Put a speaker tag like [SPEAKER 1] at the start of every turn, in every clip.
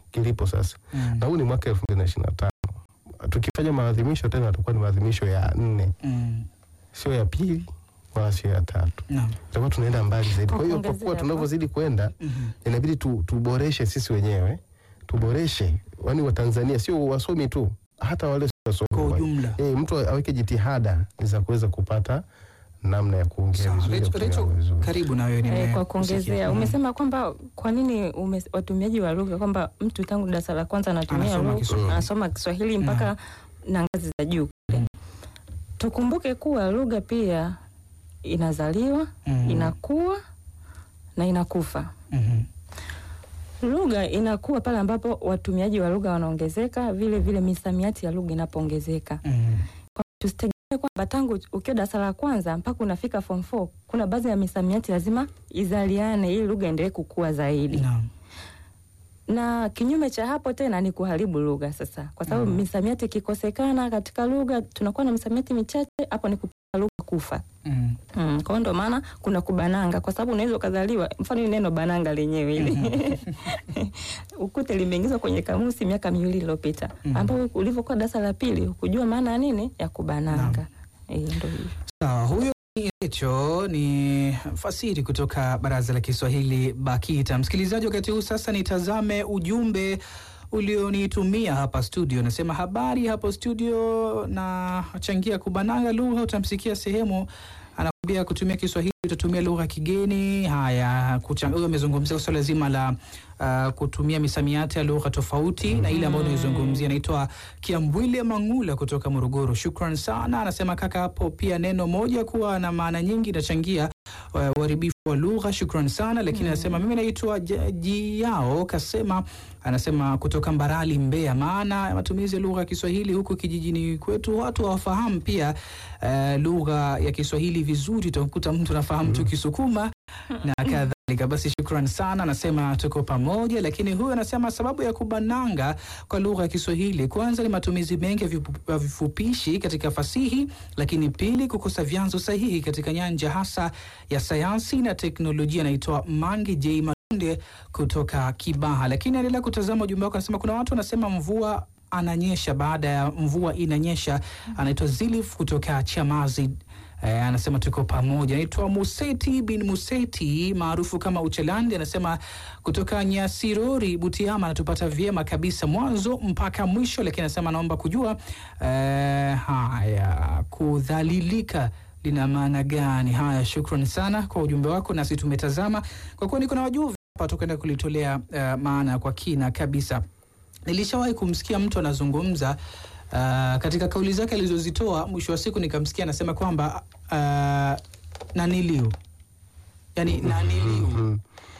[SPEAKER 1] kilipo sasa
[SPEAKER 2] Mm.
[SPEAKER 1] na huu ni mwaka elfu mbili na ishirini na tano tukifanya maadhimisho tena yatakuwa ni maadhimisho ya nne
[SPEAKER 2] Mm.
[SPEAKER 1] sio ya pili wala sio ya tatu
[SPEAKER 2] Naam.
[SPEAKER 1] tutakuwa tunaenda mbali zaidi
[SPEAKER 3] Kwa
[SPEAKER 1] kwa hiyo kwa
[SPEAKER 3] kuongezea
[SPEAKER 1] kuwa
[SPEAKER 3] hapo.
[SPEAKER 1] tunavyozidi kwenda
[SPEAKER 2] Mhm.
[SPEAKER 1] inabidi tu, tuboreshe sisi wenyewe tuboreshe wani watanzania sio wasomi tu hata wale sio wasomi
[SPEAKER 2] Kwa
[SPEAKER 1] wa-
[SPEAKER 2] ujumla.
[SPEAKER 1] eh, mtu aweke jitihada za kuweza kupata namna ya kuongea
[SPEAKER 2] Sawa.
[SPEAKER 1] vizuri ya
[SPEAKER 2] Rachel-
[SPEAKER 1] kutumia
[SPEAKER 2] Rachel,
[SPEAKER 1] vizuri.
[SPEAKER 2] karibu na wewe nime-
[SPEAKER 3] Eh, kwa
[SPEAKER 2] kusikia.
[SPEAKER 3] kuongezea
[SPEAKER 2] Mm.
[SPEAKER 3] umesema kwamba kwa nini ume, watumiaji wa lugha kwamba mtu tangu darasa la kwanza anatumia
[SPEAKER 2] Anasoma
[SPEAKER 3] lugha
[SPEAKER 2] Kiswahili.
[SPEAKER 3] anasoma Kiswahili mpaka na ngazi za juu kule. Tukumbuke kuwa lugha pia inazaliwa,
[SPEAKER 2] Mm.
[SPEAKER 3] inakuwa na inakufa.
[SPEAKER 2] Mhm.
[SPEAKER 3] Lugha inakuwa pale ambapo watumiaji wa lugha wanaongezeka, vile vile misamiati ya lugha inapoongezeka.
[SPEAKER 2] Mhm.
[SPEAKER 3] Tusitegemee kwamba tangu ukiwa darasa la kwanza mpaka unafika form 4 kuna baadhi ya misamiati lazima izaliane ili lugha endelee kukua zaidi.
[SPEAKER 2] Naam.
[SPEAKER 3] Na kinyume cha hapo tena ni kuharibu lugha sasa, kwa sababu
[SPEAKER 2] Mm.
[SPEAKER 3] misamiati ikikosekana katika lugha, tunakuwa na misamiati michache, hapo ni kupeleka lugha kufa.
[SPEAKER 2] Mhm.
[SPEAKER 3] Mm, kwa hiyo ndo maana kuna kubananga, kwa sababu unaweza ukazaliwa, mfano hili neno bananga lenyewe ili ukute limeingizwa kwenye kamusi miaka miwili iliyopita,
[SPEAKER 2] Mhm.
[SPEAKER 3] ambapo ulivyokuwa darasa la pili hukujua maana ya nini ya kubananga. Eh, ndo hivyo.
[SPEAKER 2] Sawa, huyo ni Recho, ni fasiri kutoka Baraza la Kiswahili BAKITA. Msikilizaji, wakati huu sasa nitazame ujumbe ulionitumia hapa studio. Nasema habari hapo studio, na changia kubananga lugha. Utamsikia sehemu anakuambia kutumia Kiswahili utatumia lugha ya kigeni. Haya, kuchang- huyo amezungumzia swala zima la uh, kutumia misamiati ya lugha tofauti na ile ambayo unaizungumzia. Naitwa Kiambwile Mangula kutoka Morogoro, shukran sana. Anasema kaka, hapo pia neno moja kuwa na maana nyingi inachangia uh, uharibifu wa lugha. Shukran sana, lakini anasema mimi naitwa J- Jiao Kasema, anasema kutoka Mbarali, Mbeya. Maana ya matumizi ya lugha ya Kiswahili huku kijijini kwetu watu hawafahamu pia uh, lugha ya Kiswahili vizuri. Utakuta mtu anafahamu tu Kisukuma na kadhalika. Basi shukran sana, anasema tuko pamoja. Lakini huyu anasema sababu ya kubananga kwa lugha ya Kiswahili, kwanza ni matumizi mengi ya vipu- ya vifupishi katika fasihi, lakini pili, kukosa vyanzo sahihi katika nyanja hasa ya sayansi na teknolojia. Anaitwa Mangi J Malunde kutoka Kibaha. Lakini endelea kutazama ujumbe wako, anasema kuna watu wanasema mvua ananyesha baada ya mvua inanyesha. Anaitwa Zilif kutoka Chamazi. Eh, anasema tuko pamoja. Naitwa Museti bin Museti maarufu kama Uchelandi, anasema kutoka Nyasirori, Butiama, anatupata vyema kabisa mwanzo mpaka mwisho, lakini anasema anaomba kujua eh, haya kudhalilika lina maana gani? Haya, shukran sana kwa ujumbe wako, nasi tumetazama kwa kuwa niko na wajuvi hapa, tukaenda kulitolea eh, maana kwa kina kabisa. Nilishawahi kumsikia mtu anazungumza uh, katika kauli zake alizozitoa, mwisho wa siku nikamsikia anasema kwamba uh, naniliu, yani naniliu
[SPEAKER 1] Mhm.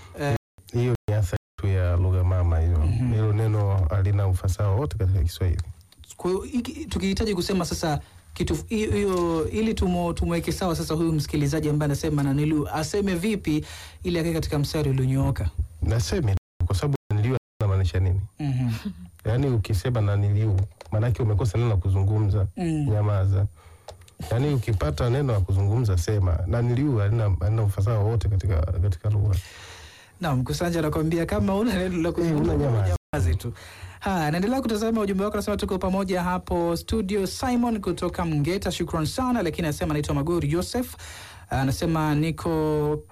[SPEAKER 1] hiyo ni athari tu ya lugha mama hiyo
[SPEAKER 2] Mhm.
[SPEAKER 1] hilo neno halina ufasaha wote katika Kiswahili
[SPEAKER 2] Kwa hiyo hiki- tukihitaji kusema sasa kitu hiyo hiyo, ili tumo- tumweke sawa sasa huyu msikilizaji ambaye anasema naniliu aseme vipi ili akae katika mstari ulionyooka.
[SPEAKER 1] naseme tu, kwa sababu naniliu inamaanisha nini
[SPEAKER 2] Mhm.
[SPEAKER 1] yaani ukisema naniliu maanake umekosa neno la kuzungumza
[SPEAKER 2] Mm.
[SPEAKER 1] nyamaza yaani ukipata neno la kuzungumza sema naniliu halina halina ufasaha wowote katika, katika lugha
[SPEAKER 2] Naam, Kusanja anakuambia kama una neno la kuzungumza
[SPEAKER 1] una nyamaza.
[SPEAKER 2] nyamazi tu. Haya, naendelea kutazama ujumbe wako, nasema tuko pamoja hapo studio. Simon kutoka Mgeta, shukran sana, lakini anasema anaitwa Magori Joseph, anasema niko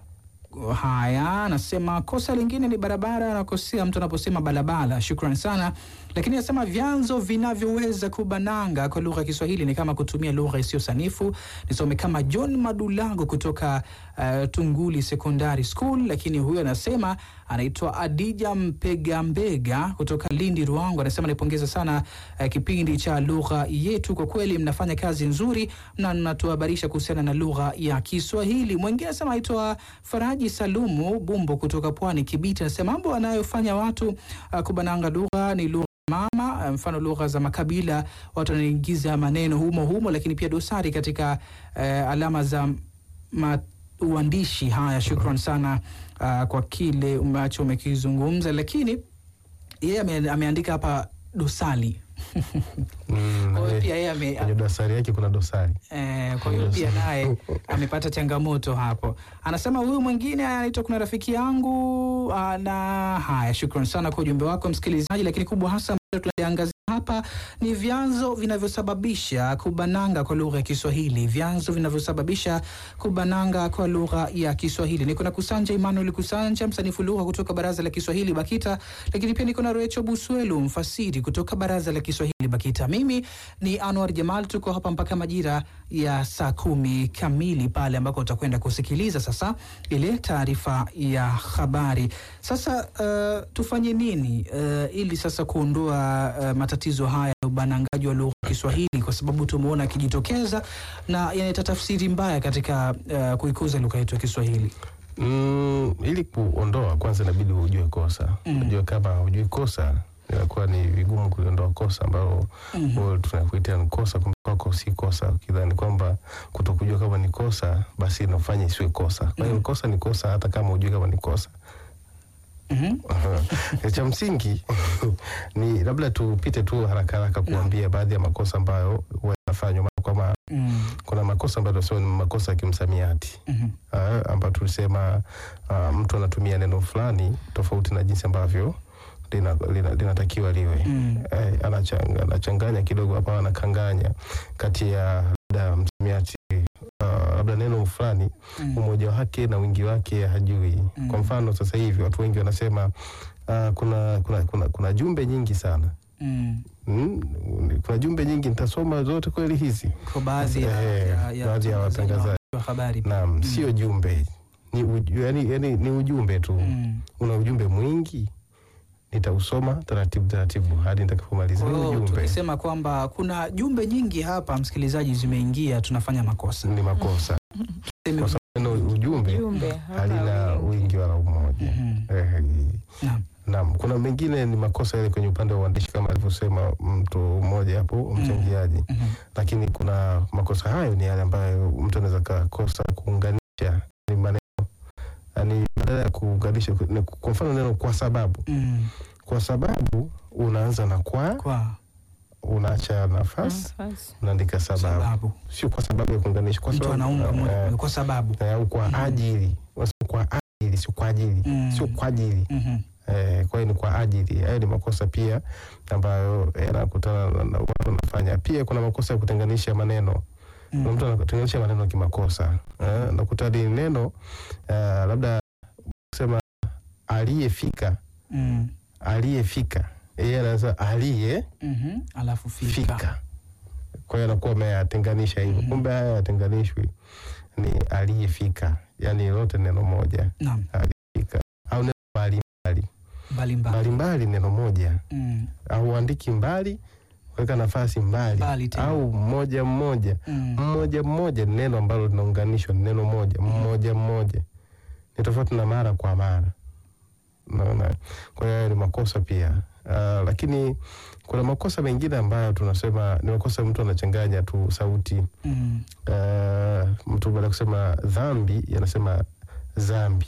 [SPEAKER 2] Haya, anasema kosa lingine ni barabara, anakosea mtu anaposema barabara. Shukran sana, lakini anasema vyanzo vinavyoweza kubananga kwa lugha ya Kiswahili ni kama kutumia lugha isiyo sanifu. Nisome kama John Madulango kutoka uh, Tunguli Secondary School, lakini huyo anasema anaitwa Adija Mpegambega kutoka Lindi Ruangu, anasema naipongeza sana uh, kipindi cha lugha yetu, kwa kweli mnafanya kazi nzuri na mnatuhabarisha kuhusiana na lugha ya Kiswahili. Mwingine anasema anaitwa Faraji Salumu Bumbo kutoka Pwani Kibiti, anasema mambo anayofanya watu uh, kubananga lugha ni lugha mama uh, mfano lugha za makabila watu wanaingiza maneno humo humo, lakini pia dosari katika uh, alama za ma uandishi. Haya, shukran sana uh, kwa kile ambacho umekizungumza, lakini yeye ame, ameandika hapa dosari
[SPEAKER 1] Mm,
[SPEAKER 2] Kwa hiyo
[SPEAKER 1] eh,
[SPEAKER 2] pia yeye ame,
[SPEAKER 1] kwenye dosari yake kuna dosari.
[SPEAKER 2] Eh, kwa hiyo pia naye amepata changamoto hapo. Anasema huyu mwingine anaitwa kuna rafiki yangu ah, na haya, shukran sana kwa ujumbe wako msikilizaji, lakini kubwa hasa ambalo tunaliangazia hapa ni vyanzo vinavyosababisha kubananga kwa lugha ya Kiswahili, vyanzo vinavyosababisha kubananga kwa lugha ya Kiswahili. Niko na Kusanja Emmanuel Kusanja, msanifu lugha kutoka Baraza la Kiswahili BAKITA, lakini pia niko na Recho Buswelu, mfasiri kutoka Baraza la Kiswahili BAKITA. Mimi ni Anwar Jamal, tuko hapa mpaka majira ya saa kumi kamili pale ambako utakwenda kusikiliza sasa ile taarifa ya habari. Sasa uh, tufanye nini uh, ili sasa kuondoa uh, matatizo haya ya ubanangaji wa lugha ya Kiswahili, kwa sababu tumeona akijitokeza na yanaleta tafsiri mbaya katika uh, kuikuza lugha yetu ya Kiswahili.
[SPEAKER 1] Mm, ili kuondoa kwanza inabidi ujue kosa.
[SPEAKER 2] Mm.
[SPEAKER 1] Unajua kama hujui kosa inakuwa ni vigumu kuliondoa kosa ambalo
[SPEAKER 2] Mhm.
[SPEAKER 1] tunakuitia ni kosa, kumbe kwako si kosa, ukidhani kwamba kutokujua kama ni kosa basi inafanya isiwe kosa. Kwa hiyo
[SPEAKER 2] Mhm.
[SPEAKER 1] kosa ni kosa hata kama hujui kama ni kosa.
[SPEAKER 2] Mhm.
[SPEAKER 1] Cha msingi ni labda tupite tu haraka haraka kuambia baadhi ya makosa ambayo huwa yanafanywa mara kwa mara.
[SPEAKER 2] Mm.
[SPEAKER 1] Kuna makosa ambayo tunasema ni makosa ya kimsamiati
[SPEAKER 2] Mhm.
[SPEAKER 1] Ah, ambayo tulisema ah, mtu anatumia neno fulani tofauti na jinsi ambavyo linatakiwa lina, linatakiwa liwe
[SPEAKER 2] Mm.
[SPEAKER 1] eh, anachanga, anachanganya kidogo hapa, anakanganya kati ya labda msamiati ah, labda neno fulani
[SPEAKER 2] Mm.
[SPEAKER 1] umoja wake na wingi wake hajui.
[SPEAKER 2] Mm.
[SPEAKER 1] Kwa mfano sasa hivi watu wengi wanasema ah, kuna, kuna, kuna, kuna jumbe nyingi sana
[SPEAKER 2] Mm.
[SPEAKER 1] mm, kuna jumbe nyingi, nitasoma zote kweli hizi?
[SPEAKER 2] Kwa baadhi ya,
[SPEAKER 1] Eh,
[SPEAKER 2] ya, ya,
[SPEAKER 1] baadhi ya watangazaji.
[SPEAKER 2] wa habari
[SPEAKER 1] Naam, sio jumbe ni, uju, yani, yani, ni ujumbe tu
[SPEAKER 2] Mm.
[SPEAKER 1] una ujumbe mwingi, nitausoma taratibu taratibu hadi nitakapomaliza
[SPEAKER 2] Kwa
[SPEAKER 1] ni
[SPEAKER 2] hiyo
[SPEAKER 1] ujumbe.
[SPEAKER 2] tukisema kwamba kuna jumbe nyingi hapa, msikilizaji, zimeingia, tunafanya makosa.
[SPEAKER 1] Ni makosa
[SPEAKER 2] Tuseme-
[SPEAKER 1] kwa sababu neno ujumbe
[SPEAKER 3] Ujumbe
[SPEAKER 1] halina
[SPEAKER 3] wingi.
[SPEAKER 1] wingi wala umoja.
[SPEAKER 2] Mhm.
[SPEAKER 1] Eh,
[SPEAKER 2] Naam.
[SPEAKER 1] Naam, kuna mengine ni makosa yale kwenye upande wa uandishi kama alivyosema mtu mmoja hapo mchangiaji,
[SPEAKER 2] Mhm.
[SPEAKER 1] lakini kuna makosa hayo ni yale ambayo mtu anaweza kakosa kuunganisha ni maneno, yani badala ya kuunganisha, ni kwa mfano neno kwa sababu,
[SPEAKER 2] Mm.
[SPEAKER 1] kwa sababu unaanza na kwa,
[SPEAKER 2] Kwa
[SPEAKER 1] unaacha nafasi,
[SPEAKER 3] Nafasi.
[SPEAKER 1] unaandika sababu,
[SPEAKER 2] sababu
[SPEAKER 1] sio kwa sababu ya kuunganisha, kwa
[SPEAKER 2] mtu
[SPEAKER 1] sababu
[SPEAKER 2] anaunga moja
[SPEAKER 1] eh,
[SPEAKER 2] kwa sababu.
[SPEAKER 1] eh, au kwa ajili, Unasema kwa ajili, sio kwa ajili,
[SPEAKER 2] Mm.
[SPEAKER 1] sio kwa ajili
[SPEAKER 2] Mhm.
[SPEAKER 1] Eh, kwa hiyo ni kwa ajili. Hayo ni makosa pia ambayo yanakutana na- na watu wanafanya. Pia kuna makosa ya kutenganisha maneno. Kuna
[SPEAKER 2] Mm.
[SPEAKER 1] mtu anatenganisha maneno kimakosa. Eh, nakuta ni neno eh, labda kusema aliyefika,
[SPEAKER 2] Mm.
[SPEAKER 1] aliyefika, yeye anaweza aliye
[SPEAKER 2] Mhm. Alafu fika.
[SPEAKER 1] fika. Kwa hiyo anakuwa ameyatenganisha hivyo.
[SPEAKER 2] Mhm.
[SPEAKER 1] Kumbe haya yatenganishwi, ni aliyefika, yaani lote neno moja,
[SPEAKER 2] Naam.
[SPEAKER 1] aliyefika au neno mbalimbali
[SPEAKER 2] Mbalimbali.
[SPEAKER 1] mbalimbali, neno moja
[SPEAKER 2] Mm.
[SPEAKER 1] au andiki mbali weka nafasi mbali,
[SPEAKER 2] Mbali tena.
[SPEAKER 1] au mmoja mmoja
[SPEAKER 2] Mm.
[SPEAKER 1] mmoja mmoja ni neno ambalo linaunganishwa ni neno moja mmoja mmoja ni tofauti na mara kwa mara naona kwa hiyo hayo ni makosa pia uh, lakini kuna makosa mengine ambayo tunasema ni makosa mtu anachanganya tu sauti
[SPEAKER 2] Mm.
[SPEAKER 1] uh, mtu baada ya kusema dhambi yanasema zambi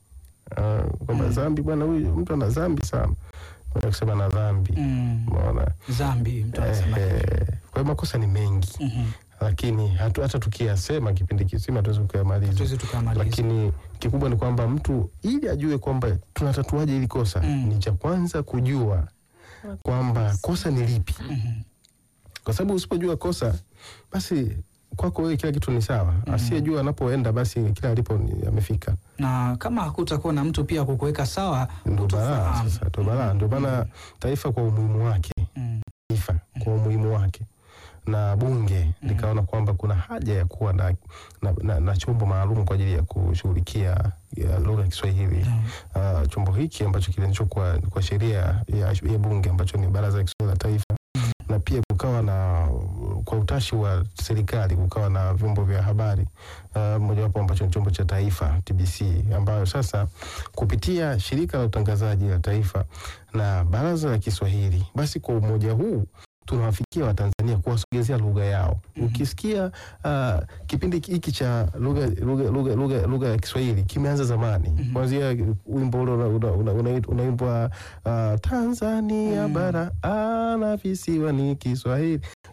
[SPEAKER 1] uh, kwamba
[SPEAKER 2] Mm.
[SPEAKER 1] zambi bwana huyu mtu ana zambi sana baada ya kusema na dhambi
[SPEAKER 2] Mm.
[SPEAKER 1] umeona
[SPEAKER 2] Zambi mtu anasema.
[SPEAKER 1] Eh, eh, kwa hiyo makosa ni mengi
[SPEAKER 2] Mhm.
[SPEAKER 1] lakini hatu, hata tukiyasema kipindi kisima tuwezi kuyamaliza
[SPEAKER 2] Tuwezi tukamaliza.
[SPEAKER 1] lakini kikubwa ni kwamba mtu ili ajue kwamba tunatatuaje hili kosa
[SPEAKER 2] Mm.
[SPEAKER 1] ni cha kwanza kujua kwamba kosa ni lipi
[SPEAKER 2] Mhm.
[SPEAKER 1] kwa sababu usipojua kosa basi kwako wewe kila kitu ni sawa asiyejua anapoenda basi kila alipo ni- amefika
[SPEAKER 2] na kama hakutakuwa na mtu pia kukuweka sawa
[SPEAKER 1] ndo balaa
[SPEAKER 2] kutufahamu.
[SPEAKER 1] sasa ndo balaa ndio maana taifa kwa umuhimu wake
[SPEAKER 2] Mm.
[SPEAKER 1] taifa kwa umuhimu wake na bunge likaona kwamba kuna haja ya kuwa na, na, na, na chombo maalum kwa ajili ya kushughulikia ya lugha ya Kiswahili.
[SPEAKER 2] Mm.
[SPEAKER 1] Uh, chombo hiki ambacho kilianzishwa kwa, kwa sheria ya, ya bunge ambacho ni Baraza la Kiswahili la Taifa na pia kukawa na kwa utashi wa serikali kukawa na vyombo vya habari uh, mojawapo ambacho ni chombo cha taifa TBC, ambayo sasa kupitia shirika la utangazaji la taifa na baraza la Kiswahili, basi kwa umoja huu tunawafikia Watanzania kuwasogezea lugha yao. Ukisikia uh, kipindi hiki cha lugha lugha lugha lugha lugha ya Kiswahili kimeanza zamani, kuanzia wimbo ule una- una- una- una- unaimbwa uh, Tanzania bara ana visiwa ni Kiswahili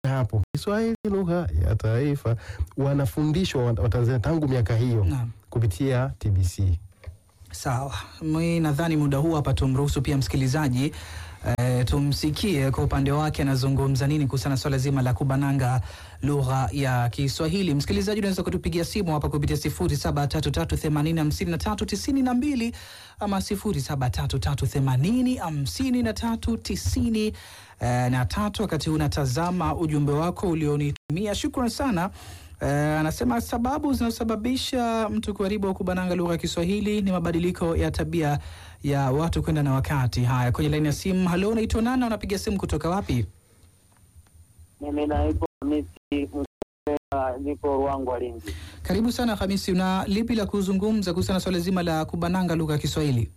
[SPEAKER 1] hapo Kiswahili lugha ya taifa wanafundishwa wa- Watanzania tangu miaka hiyo
[SPEAKER 2] Naam.
[SPEAKER 1] kupitia TBC.
[SPEAKER 2] Sawa, mi nadhani muda huu hapa tumruhusu pia msikilizaji e, tumsikie kwa upande wake anazungumza nini kuhusiana na swala zima la kubananga lugha ya Kiswahili. Msikilizaji, unaweza kutupigia simu hapa kupitia sifuri saba tatu tatu themanini hamsini na tatu tisini na mbili ama sifuri saba tatu tatu themanini hamsini na tatu tisini eh, na tatu. Wakati huu unatazama ujumbe wako ulionitumia, shukran sana. Eh, anasema sababu zinazosababisha mtu kuharibu au kubananga lugha ya Kiswahili ni mabadiliko ya tabia ya watu kwenda na wakati. Haya, kwenye laini ya simu. Halo, unaitwa nani? na Unapiga simu kutoka wapi?
[SPEAKER 4] Mimi naitwa Hamisi Msea, niko Ruangwa Lindi.
[SPEAKER 2] Karibu sana Hamisi, una lipi la kuzungumza kuhusiana na swala zima la kubananga lugha ya Kiswahili?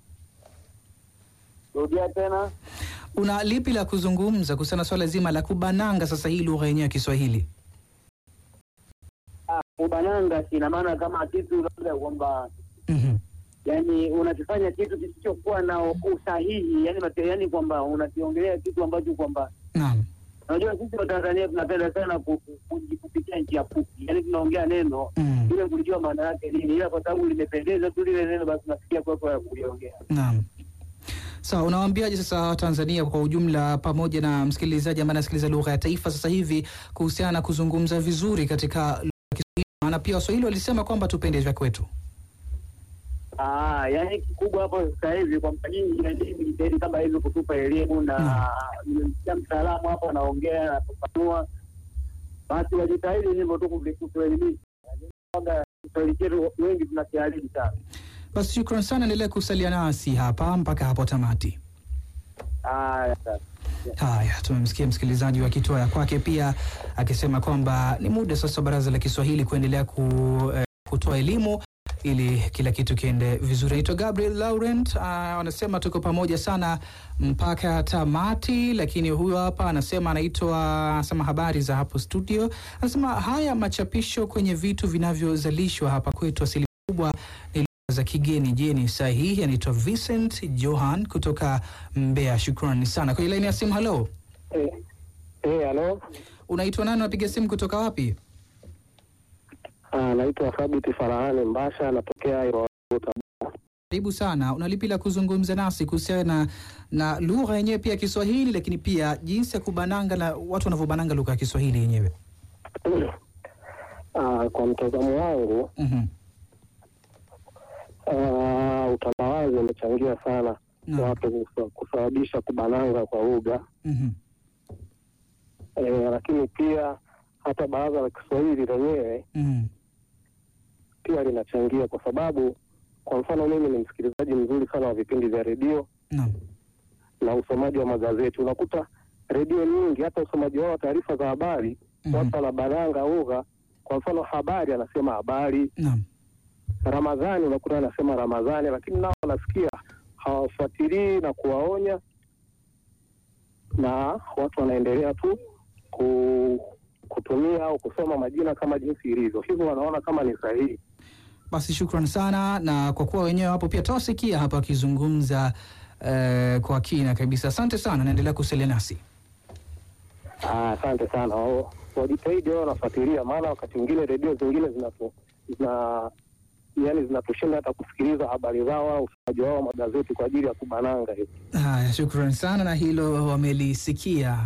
[SPEAKER 4] Rudia tena.
[SPEAKER 2] Una lipi la kuzungumza kuhusiana na swala zima la kubananga sasa hii lugha yenyewe ya Kiswahili?
[SPEAKER 4] Ah, Ubananga ina maana kama kitu labda kwamba
[SPEAKER 2] Mhm.
[SPEAKER 4] yani unakifanya kitu kisichokuwa na usahihi, yani mate, yani kwamba unakiongelea kitu ambacho kwamba
[SPEAKER 2] Naam.
[SPEAKER 4] unajua sisi Watanzania tunapenda sana ku- ku- ku- kupitia njia fupi, yani tunaongea neno
[SPEAKER 2] Mm.
[SPEAKER 4] bila kulijua maana yake nini, ila kwa sababu limependeza tu lile neno, basi unasikia kwa kwa kuliongea.
[SPEAKER 2] Naam. Sawa, unawaambiaje sasa Watanzania kwa ujumla pamoja na msikilizaji ambaye anasikiliza lugha ya taifa sasa hivi kuhusiana na kuzungumza vizuri katika lugha ya Kiswahili? Maana pia Waswahili walisema kwamba tupende vya kwetu.
[SPEAKER 4] Ah, yani kikubwa hapo sasa hivi kwamba nyinyi inabidi mjitahidi kama hivi kutupa elimu na
[SPEAKER 2] Mm.
[SPEAKER 4] nimemsikia mtaalamu hapo anaongea anafafanua, basi wajitahidi hivyo tu kuvi- kutuelimisha. Kwamba Kiswahili chetu wengi tunakiharibu sana.
[SPEAKER 2] Basi shukran sana, endelea kusalia nasi hapa mpaka hapo tamati.
[SPEAKER 4] Haya sasa.
[SPEAKER 2] Haya, tumemsikia msikilizaji akitoa ya kwake pia akisema kwamba ni muda sasa Baraza la Kiswahili kuendelea ku, eh, kutoa elimu ili kila kitu kiende vizuri. Naitwa Gabriel Laurent, ah, wanasema tuko pamoja sana mpaka tamati, lakini huyo hapa anasema anaitwa anasema habari za hapo studio, anasema haya machapisho kwenye vitu vinavyozalishwa hapa kwetu asilimia kubwa ni lugha za kigeni. Je, ni sahihi? Anaitwa Vincent Johan kutoka Mbeya. Shukrani sana. Kwenye laini ya simu, halo,
[SPEAKER 4] Eh, eh, halo.
[SPEAKER 2] unaitwa nani? Unapiga simu kutoka wapi?
[SPEAKER 4] Ah, naitwa Thabiti Farahani Mbasha, natokea Iroota.
[SPEAKER 2] Karibu sana. Una lipi la kuzungumza nasi kuhusiana na, na lugha yenyewe pia ya Kiswahili, lakini pia jinsi ya kubananga na watu wanavyobananga lugha ya Kiswahili yenyewe?
[SPEAKER 4] Ah, kwa mtazamo wangu
[SPEAKER 2] Mhm.
[SPEAKER 4] ah, utandawazi umechangia sana
[SPEAKER 2] Naam.
[SPEAKER 4] watu kusa- kusababisha kubananga kwa lugha
[SPEAKER 2] Mhm.
[SPEAKER 4] eh, lakini pia hata baraza la Kiswahili lenyewe
[SPEAKER 2] Mhm.
[SPEAKER 4] pia linachangia, kwa sababu kwa mfano mimi ni msikilizaji mzuri sana wa vipindi vya redio
[SPEAKER 2] Naam.
[SPEAKER 4] na usomaji wa magazeti. Unakuta redio nyingi, hata usomaji wao wa taarifa za habari,
[SPEAKER 2] Mhm.
[SPEAKER 4] watu wanabananga lugha. Kwa mfano habari, anasema habari.
[SPEAKER 2] Naam.
[SPEAKER 4] Ramadhani, unakuta anasema Ramadhani, lakini nao wanasikia hawafuatilii na kuwaonya, na watu wanaendelea tu ku, kutumia au kusoma majina kama jinsi ilivyo, hivyo wanaona kama ni sahihi.
[SPEAKER 2] Basi shukran sana, na kwa kuwa wenyewe hapo pia tawasikia hapa wakizungumza eh, kwa kina kabisa. Asante sana, naendelea kusalia nasi.
[SPEAKER 4] Ah, Asante sana, Wao- wajitahidi wao wanafuatilia, maana wakati mwingine redio zingine zinatu zina yani zinatushinda hata kusikiliza habari zao au usomaji wao wa magazeti kwa ajili ya kubananga hivi.
[SPEAKER 2] Haya, shukran sana, na hilo wamelisikia.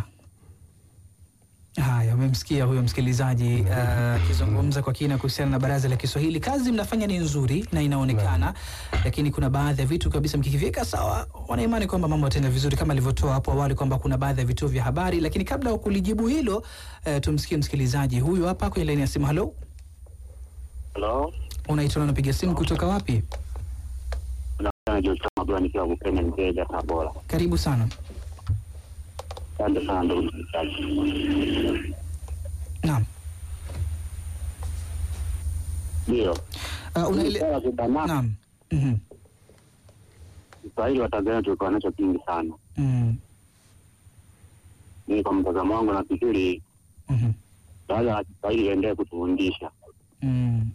[SPEAKER 2] Haya, umemsikia huyo msikilizaji eh, akizungumza kwa kina kuhusiana na baraza la Kiswahili. Kazi mnafanya ni nzuri na inaonekana, lakini kuna baadhi ya vitu kabisa mkikiviweka sawa, wanaimani kwamba mambo yataenda vizuri, kama alivyotoa hapo awali kwamba kuna baadhi ya vituo vya habari. Lakini kabla ya kulijibu hilo, eh, tumsikie msikilizaji huyu hapa kwenye laini ya simu. Halo,
[SPEAKER 5] Halo,
[SPEAKER 2] unaitwa na unapiga simu kutoka wapi?
[SPEAKER 5] naona Joshua Mabula nikiwa Bukene Mteja Tabora.
[SPEAKER 2] Karibu sana.
[SPEAKER 5] Asante sana ndugu msikilizaji.
[SPEAKER 2] Naam.
[SPEAKER 5] Ndio
[SPEAKER 2] Uh, unaele...
[SPEAKER 5] swala la kubanana,
[SPEAKER 2] Naam. Mhm.
[SPEAKER 5] Kiswahili wa Tanzania tulikuwa nacho kingi sana.
[SPEAKER 2] Mhm.
[SPEAKER 5] Mimi kwa mtazamo wangu nafikiri
[SPEAKER 2] Mhm.
[SPEAKER 5] baraza la Kiswahili liendelee kutufundisha,
[SPEAKER 2] Mhm.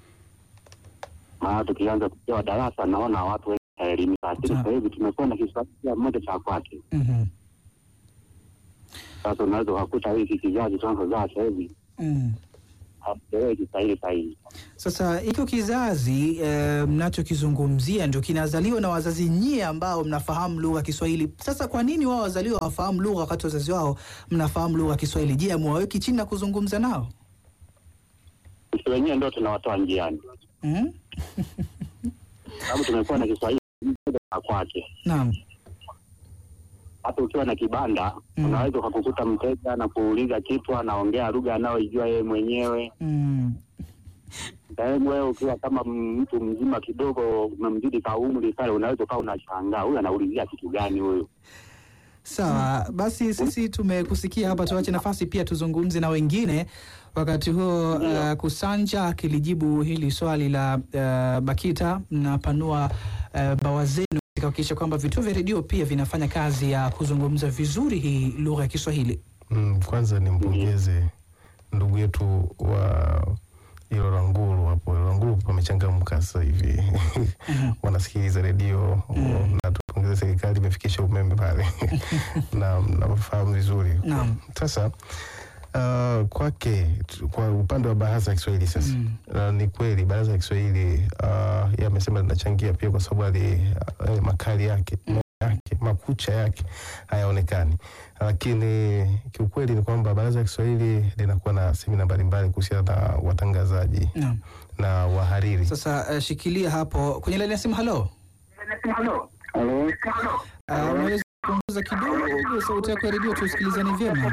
[SPEAKER 5] maana tukianza kupewa darasa naona watu wengi wataelimika, lakini
[SPEAKER 2] Sawa.
[SPEAKER 5] sasa hivi tumekuwa na Kiswahili kila mmoja cha kwake.
[SPEAKER 2] Mhm.
[SPEAKER 5] Sasa unaweza ukakuta hiki kizazi tunachozaa sasa hivi
[SPEAKER 2] Mm.
[SPEAKER 5] hakielewi Kiswahili sahihi.
[SPEAKER 2] Sasa hiko kizazi eh, mnachokizungumzia ndio kinazaliwa na wazazi nyie ambao mnafahamu lugha ya Kiswahili. Sasa kwa nini wao wazaliwa wafahamu lugha wakati wazazi wao mnafahamu lugha ya Kiswahili? Je, amwaweki chini na kuzungumza nao?
[SPEAKER 5] Sisi wenyewe ndio tunawatoa njiani,
[SPEAKER 2] Mm?
[SPEAKER 5] sababu tumekuwa na Kiswahili na kwake.
[SPEAKER 2] Naam.
[SPEAKER 5] Hata ukiwa na kibanda
[SPEAKER 2] Mm.
[SPEAKER 5] unaweza ukakukuta mteja na kuuliza kitu, anaongea lugha anayoijua yeye mwenyewe.
[SPEAKER 2] Mm.
[SPEAKER 5] Sehemu wewe ukiwa kama mtu mzima kidogo, umemzidi ka umri pale, unaweza ukawa unashangaa huyu anaulizia kitu gani huyu.
[SPEAKER 2] Sawa, basi sisi tumekusikia hapa, tuache nafasi pia tuzungumze na wengine. Wakati huo uh, Kusanja akilijibu hili swali la uh, Bakita, mnapanua uh, bawa zenu katika kuhakikisha kwamba vituo vya redio pia vinafanya kazi ya kuzungumza vizuri hii lugha ya Kiswahili.
[SPEAKER 1] Mm, kwanza nimpongeze ndugu yetu wa Ilora Nguru hapo. Ilora Nguru pamechangamka sasa hivi wanasikiliza redio
[SPEAKER 2] Mm.
[SPEAKER 1] na tupongeze serikali imefikisha umeme pale na nafahamu vizuri.
[SPEAKER 2] Naam.
[SPEAKER 1] Sasa uh, kwake tu- kwa upande wa baraza ya Kiswahili sasa
[SPEAKER 2] Mm.
[SPEAKER 1] Uh, ni kweli baraza la Kiswahili uh, yeye amesema linachangia pia kwa sababu ali uh, makali yake meno yake makucha yake hayaonekani, lakini kiukweli ni kwamba baraza la Kiswahili linakuwa na semina mbalimbali kuhusiana na watangazaji
[SPEAKER 2] Naam.
[SPEAKER 1] na wahariri.
[SPEAKER 2] Sasa uh, shikilia hapo kwenye laini ya simu. Halo,
[SPEAKER 4] Halo,
[SPEAKER 2] uh, unaweza kupunguza kidogo sauti yako ya redio tusikilizane vyema?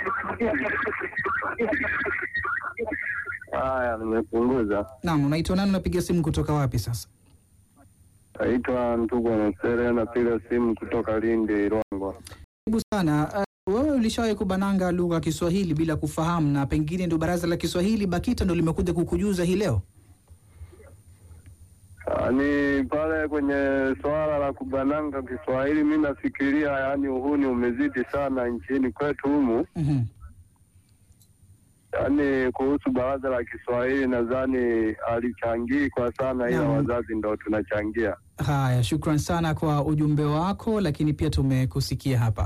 [SPEAKER 4] haya, nimepunguza.
[SPEAKER 2] Naam, unaitwa nani? Unapiga simu kutoka wapi sasa?
[SPEAKER 4] Naitwa Ntugwa Mesere, napiga simu kutoka Lindi, Rwangwa.
[SPEAKER 2] Karibu sana. Uh, wewe ulishawahi kubananga lugha ya Kiswahili bila kufahamu, na pengine ndio baraza la Kiswahili BAKITA ndio limekuja kukujuza hii leo?
[SPEAKER 4] Yaani pale kwenye swala la kubananga Kiswahili, mi nafikiria yaani uhuni umezidi sana nchini kwetu humu.
[SPEAKER 2] Mhm.
[SPEAKER 4] Yaani kuhusu baraza la Kiswahili nadhani alichangii kwa sana, ila
[SPEAKER 2] Naam.
[SPEAKER 4] wazazi ndo tunachangia.
[SPEAKER 2] Haya, shukran sana kwa ujumbe wako, lakini pia tumekusikia hapa.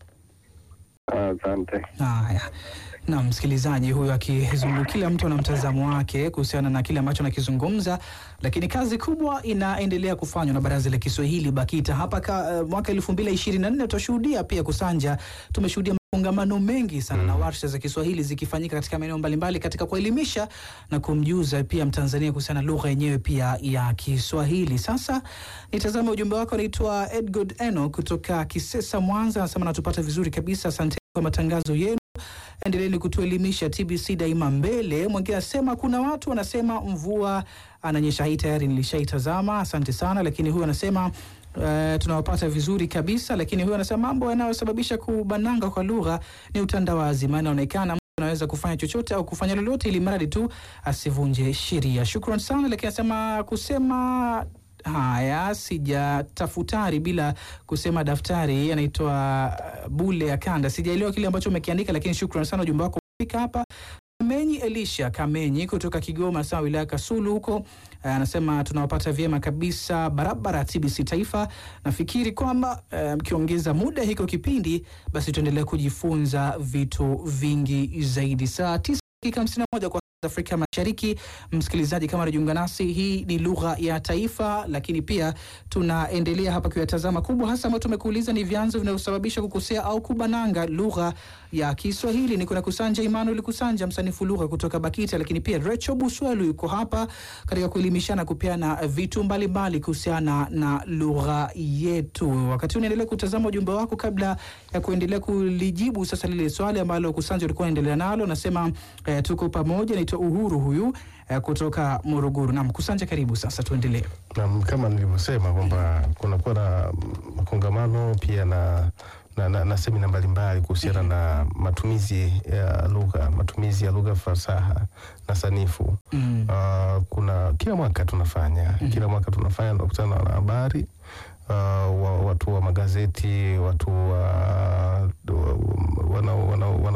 [SPEAKER 4] Asante.
[SPEAKER 2] Haya, na msikilizaji huyu akizungumza, kila mtu ana mtazamo wake kuhusiana na kile ambacho anakizungumza, lakini kazi kubwa inaendelea kufanywa na baraza la Kiswahili BAKITA hapa ka, uh, mwaka elfu mbili ishirini na nne tutashuhudia pia Kusanja, tumeshuhudia makongamano mengi sana na warsha za Kiswahili zikifanyika katika maeneo mbalimbali katika kuelimisha na kumjuza pia Mtanzania kuhusiana na lugha yenyewe pia ya Kiswahili. Sasa nitazame ujumbe wako, anaitwa Edgod Eno kutoka Kisesa, Mwanza, anasema natupata vizuri kabisa, asante kwa matangazo yenu endeleeni kutuelimisha TBC daima mbele. Mwingine anasema kuna watu wanasema mvua ananyesha, hii tayari nilishaitazama, asante sana. Lakini huyu anasema Uh, tunawapata vizuri kabisa, lakini huyu anasema mambo yanayosababisha kubananga kwa lugha ni utandawazi, maana inaonekana mtu anaweza kufanya chochote au kufanya lolote ili mradi tu asivunje sheria. Shukran sana, lakini anasema kusema haya sijatafutari bila kusema daftari. Anaitwa uh, Bule Akanda. Sijaelewa kile ambacho umekiandika, lakini shukran sana, ujumbe wako umefika hapa. Kamenyi Elisha Kamenyi kutoka Kigoma, sawa wilaya Kasulu huko, eh, anasema tunawapata vyema kabisa barabara TBC Taifa. Nafikiri kwamba eh, mkiongeza muda hiko kipindi, basi tuendelee kujifunza vitu vingi zaidi. Saa tisa dakika hamsini na moja kwa saa za Afrika Mashariki. Msikilizaji, kama unajiunga nasi, hii ni lugha ya taifa, lakini pia tunaendelea hapa kuyatazama kubwa hasa ambayo tumekuuliza ni vyanzo vinavyosababisha kukosea au kubananga lugha ya Kiswahili. Ni kuna Kusanja Emmanuel Kusanja, msanifu lugha kutoka BAKITA, lakini pia Recho Buswelu yuko hapa katika kuelimishana, kupeana vitu mbalimbali kuhusiana na lugha yetu. Wakati huu unaendelea kutazama ujumbe wako, kabla ya kuendelea kulijibu sasa lile swali ambalo Kusanja ulikuwa unaendelea nalo, nasema eh, tuko pamoja. Naitwa Uhuru huyu eh, kutoka Morogoro. Naam, Kusanja, karibu sasa, tuendelee.
[SPEAKER 1] na kama nilivyosema kwamba kunakuwa na makongamano pia na na, na, na semina mbalimbali kuhusiana na matumizi ya lugha matumizi ya lugha fasaha na sanifu.
[SPEAKER 2] Mm.
[SPEAKER 1] Uh, kuna kila mwaka tunafanya kila mwaka tunafanya tunakutana na wanahabari uh, wa, watu wa magazeti watu wa wanaokuwa wana, wana, wana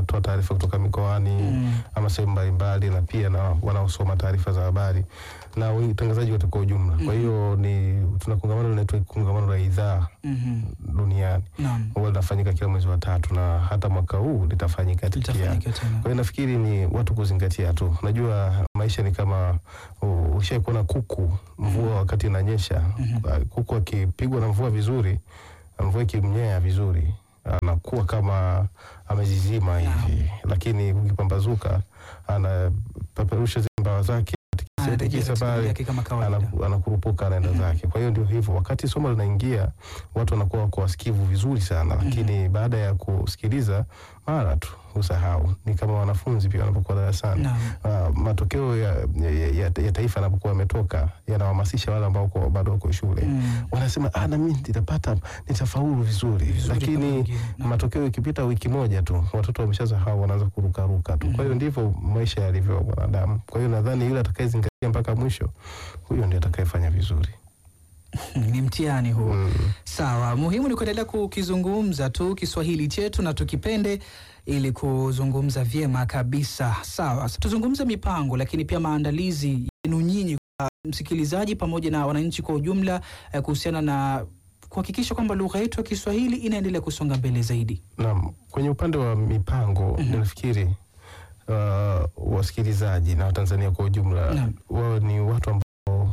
[SPEAKER 1] wanaotoa taarifa kutoka mikoani
[SPEAKER 2] Mm.
[SPEAKER 1] ama sehemu mbalimbali, na pia na wanaosoma taarifa za habari na watangazaji wote kwa ujumla. Kwa hiyo ni tuna kongamano linaitwa kongamano la idhaa
[SPEAKER 2] Mhm.
[SPEAKER 1] duniani
[SPEAKER 2] Naam.
[SPEAKER 1] huwa linafanyika kila mwezi wa tatu, na hata mwaka huu litafanyika pia.
[SPEAKER 2] Litafanyika tena.
[SPEAKER 1] Kwa hiyo nafikiri ni watu kuzingatia tu. Unajua maisha ni kama uh, ushai kuona kuku mvua wakati inanyesha, uh, kuku akipigwa na mvua vizuri, mvua ikimnyea vizuri, anakuwa kama amezizima hivi, lakini ukipambazuka anapeperusha zile mbawa zake
[SPEAKER 2] Anarejea
[SPEAKER 1] tikisa
[SPEAKER 2] katika hali
[SPEAKER 1] pale
[SPEAKER 2] yake kama kawaida.
[SPEAKER 1] anaku- anakurupuka anaenda zake. Kwa hiyo ndio hivyo, wakati somo linaingia watu wanakuwa wako wasikivu vizuri sana, lakini baada ya kusikiliza mara tu usahau. Ni kama wanafunzi pia wanapokuwa darasani
[SPEAKER 2] Naam.
[SPEAKER 1] Ah, matokeo ya, ya, ya, ya taifa yanapokuwa yametoka yanawahamasisha wale ambao wako- bado wako shule
[SPEAKER 2] Mm.
[SPEAKER 1] wanasema ah, na mimi nitapata nitafaulu vizuri,
[SPEAKER 2] Vizuri kama
[SPEAKER 1] lakini
[SPEAKER 2] wengine. Naam.
[SPEAKER 1] matokeo ikipita wiki moja tu watoto wameshasahau, wanaanza kurukaruka tu. Kwa hiyo ndivyo maisha yalivyo mwanadamu. Kwa hiyo nadhani yule atakayezingatia mpaka mwisho, huyo ndio atakayefanya vizuri.
[SPEAKER 2] Ni mtihani huu.
[SPEAKER 1] Mm.
[SPEAKER 2] Sawa, muhimu ni kuendelea kukizungumza tu Kiswahili chetu na tukipende ili kuzungumza vyema kabisa. Sawa, sasa tuzungumze mipango, lakini pia maandalizi yenu nyinyi kwa msikilizaji pamoja na wananchi kwa ujumla eh, kuhusiana na kuhakikisha kwamba lugha yetu ya Kiswahili inaendelea kusonga mbele zaidi.
[SPEAKER 1] Naam, kwenye upande wa mipango ninafikiri uh, wasikilizaji na Watanzania kwa ujumla
[SPEAKER 2] Naam.
[SPEAKER 1] wao ni watu ambao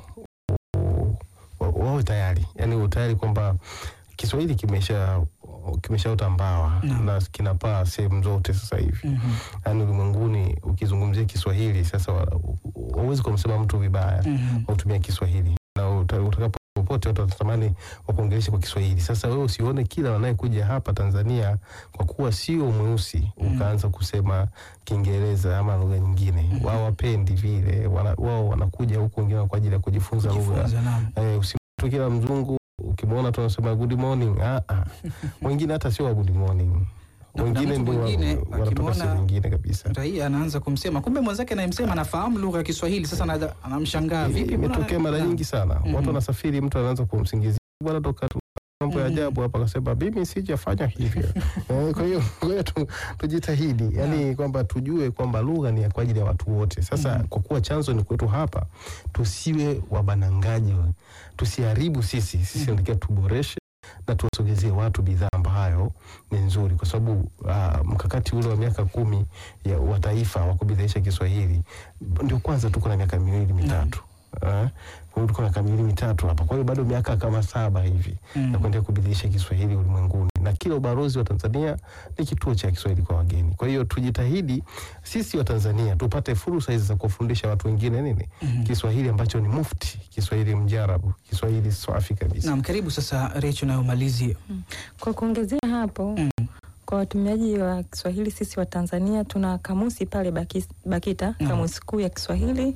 [SPEAKER 1] wa- wawe tayari, yani utayari kwamba Kiswahili kimesha kimeshaota mbawa
[SPEAKER 2] Naam.
[SPEAKER 1] na kinapaa sehemu zote sasa hivi
[SPEAKER 2] Mhm.
[SPEAKER 1] yaani ulimwenguni ukizungumzia Kiswahili sasa wa- hauwezi kumsema mtu vibaya
[SPEAKER 2] Mhm.
[SPEAKER 1] utumia Kiswahili na uta- utakapo popote watu watatamani wakuongeleshe kwa Kiswahili. Sasa wewe usione kila wanayekuja hapa Tanzania kwa kuwa sio mweusi ukaanza kusema Kiingereza ama lugha nyingine. Wao wapendi vile, wana- wao wanakuja huku wengine kwa ajili ya kujifunza lugha.
[SPEAKER 2] Kujifunza, naam.
[SPEAKER 1] Eh, usimtu kila mzungu ukimwona tunasema good morning. Ah, ah. Wengine hata sio wa good morning.
[SPEAKER 2] Na kuna
[SPEAKER 1] Wengine
[SPEAKER 2] mtu
[SPEAKER 1] ndio wa-
[SPEAKER 2] mwingine
[SPEAKER 1] wanatoka
[SPEAKER 2] akimwona-
[SPEAKER 1] sehemu nyingine kabisa.
[SPEAKER 2] Raia anaanza kumsema, kumbe mwenzake anayemsema anafahamu lugha ya Kiswahili. Sasa ana- anamshangaa vipi, mbona-
[SPEAKER 1] Imetokea mara
[SPEAKER 2] Naam.
[SPEAKER 1] nyingi sana.
[SPEAKER 2] Mhm.
[SPEAKER 1] Watu wanasafiri, mtu anaanza kumsingizia bwana, toka tu mambo ya
[SPEAKER 2] Mhm.
[SPEAKER 1] ajabu hapa, akasema mimi sijafanya hivyo. Eh, Kwa hiyo kwa hiyo tu- tujitahidi, yani kwamba tujue kwamba lugha ni ya kwa ajili ya watu wote. Sasa kwa kuwa chanzo ni kwetu hapa, tusiwe wabanangaji, tusiharibu sisi. Sisi natakiwa tuboreshe na tuwasogezie watu bidhaa ambayo ni nzuri, kwa sababu ah, mkakati ule wa miaka kumi ya wa taifa wa kubidhaisha Kiswahili ndio kwanza tuko na miaka miwili mitatu Eh, kwa hiyo tuko na miaka miwili mitatu hapa, kwa hiyo bado miaka kama saba hivi
[SPEAKER 2] Mm.
[SPEAKER 1] ya kuendelea kubadilisha Kiswahili ulimwenguni, na kila ubalozi wa Tanzania ni kituo cha Kiswahili kwa wageni. Kwa hiyo tujitahidi sisi wa Tanzania tupate fursa hizi za kuwafundisha watu wengine nini Kiswahili ambacho ni mufti, Kiswahili mjarabu, Kiswahili swafi kabisa.
[SPEAKER 2] Naam, karibu sasa Recho nayo malizie.
[SPEAKER 3] Kwa kuongezea hapo
[SPEAKER 2] Mm.
[SPEAKER 3] kwa watumiaji wa Kiswahili sisi wa Tanzania tuna kamusi pale Baki- BAKITA
[SPEAKER 2] Mm.
[SPEAKER 3] kamusi kuu ya Kiswahili.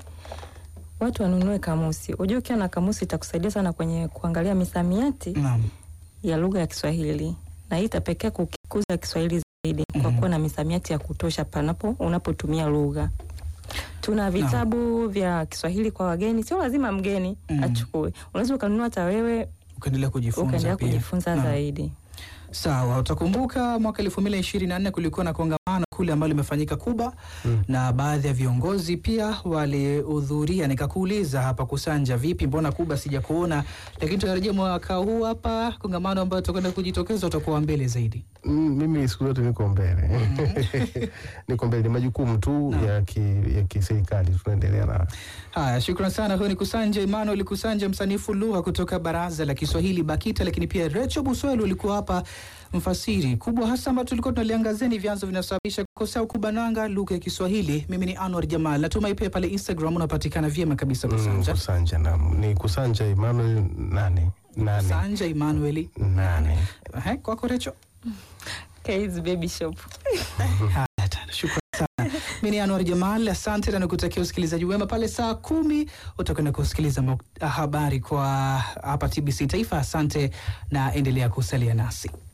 [SPEAKER 3] Watu wanunue kamusi. Unajua ukiwa na kamusi itakusaidia sana kwenye kuangalia misamiati
[SPEAKER 2] Naam.
[SPEAKER 3] ya lugha ya Kiswahili na hii itapekea kukikuza Kiswahili zaidi kwa
[SPEAKER 2] Mhm.
[SPEAKER 3] kuwa na misamiati ya kutosha panapo unapotumia lugha. Tuna vitabu vya Kiswahili kwa wageni, sio lazima mgeni
[SPEAKER 2] Mhm.
[SPEAKER 3] achukue. Unaweza ukanunua hata wewe
[SPEAKER 2] Ukaendelea kujifunza
[SPEAKER 3] ukaendelea
[SPEAKER 2] pia.
[SPEAKER 3] kujifunza
[SPEAKER 2] Naam.
[SPEAKER 3] zaidi.
[SPEAKER 2] Sawa, utakumbuka mwaka elfu mbili na ishirini na nne kulikuwa na kongamano kule ambalo limefanyika Kuba
[SPEAKER 1] Mm.
[SPEAKER 2] na baadhi ya viongozi pia walihudhuria. Nikakuuliza hapa Kusanja, vipi, mbona Kuba sijakuona? Lakini tunarejea mwaka huu hapa, kongamano ambayo tutakwenda kujitokeza, utakuwa mbele zaidi.
[SPEAKER 1] Mm, mimi siku zote niko mbele niko mbele, ni majukumu tu ya ki- ya kiserikali tunaendelea na
[SPEAKER 2] Haya, shukran sana. Huyo ni Kusanja Emmanuel Kusanja, msanifu lugha kutoka Baraza la Kiswahili BAKITA, lakini pia Recho Buswelu alikuwa hapa mfasiri. Kubwa hasa ambayo tulikuwa tunaliangazia ni vyanzo vinasababisha kukosa au kubananga lugha ya Kiswahili. Mimi ni Anwar Jamal, natumai pia pale Instagram unapatikana vyema kabisa.
[SPEAKER 1] mm,
[SPEAKER 2] Kusanja
[SPEAKER 1] Kusanja na ni Kusanja Emmanuel nane nane
[SPEAKER 2] Kusanja Emmanuel.
[SPEAKER 1] nane.
[SPEAKER 2] Ehe, kwako Recho.
[SPEAKER 3] K's Baby Shop.
[SPEAKER 2] Haya, tena, shukran sana. Mimi ni Anwar Jamal, asante na nikutakia usikilizaji wema. Pale saa kumi utakwenda kusikiliza muk- habari kwa hapa TBC Taifa. Asante na endelea kusalia nasi.